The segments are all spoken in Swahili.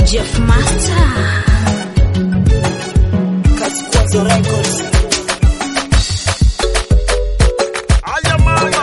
Jeff Master. Kazi Kwanza Records. Aya mama.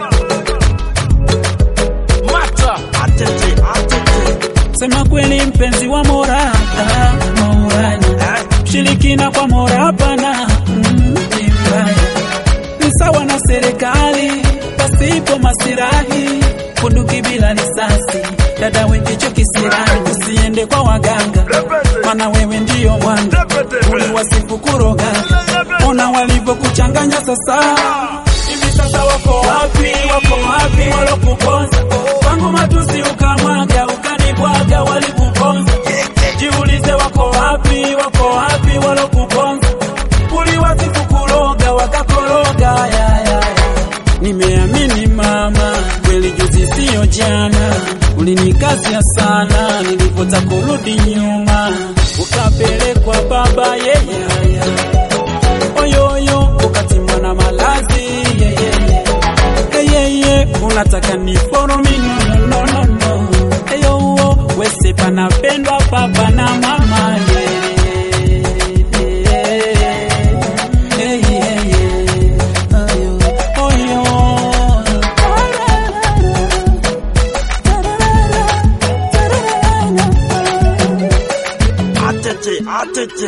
Mata. Atete, atete. Sema kweli mpenzi wa Mola, ah, Maulana. Mshirikina kwa Mola hapana, mm, ni mbaya. Ni sawa na serikali pasipo masirahi, bunduki bila risasi, dada wengicho kisirani, usiende kwa waganga, mana wewe ndiyo mwanga, uliwasifu kuroga, ona walivyokuchanganya sasa hivi sasa wako wapi, wako wapi walokuponza kwangu matusi ukamwaga ukanibwaga walikuponza jiulize wako wapi wako wapi walokuponza uliwasifu kuroga wakakoroga ya, ya, ya. nimeamini mama kweli juzi siyo jana ulinikazia sana nilipota kurudi nyuma ukapelekwa baba yeyaya oyoyo ukatimwa na malazi yeyeye eyeye unataka ni foromi no, no, no, no. eyo wese panapendwa papa na mama ye. Hey, hey, hey. Ayo, oyo. Atete, atete.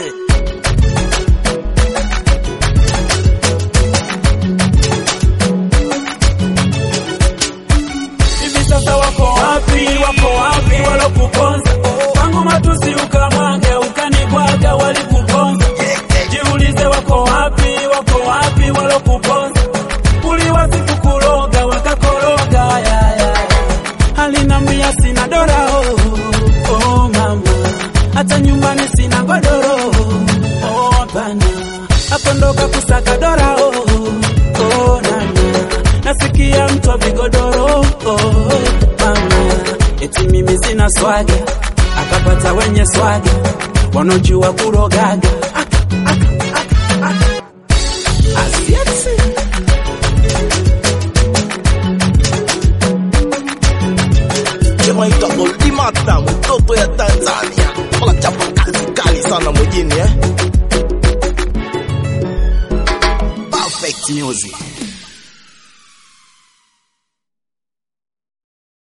hivi sasa wako wapi wako wapi walokuponza kwangu matusi ukamwaga ukanibwaga walikuponza jiulize wako wapi wako wapi walokuponza uliwasifu kuroga wakakoroga ya, ya. alinambia sina dora oh, oh, mama hata nyumbani sina godoro oh, bana akondoka kusaka dora oh, oh, nana nasikia mtu wa vigodoro oh, mama eti mimi sina swaga akapata wenye swaga wanaojua kurogaga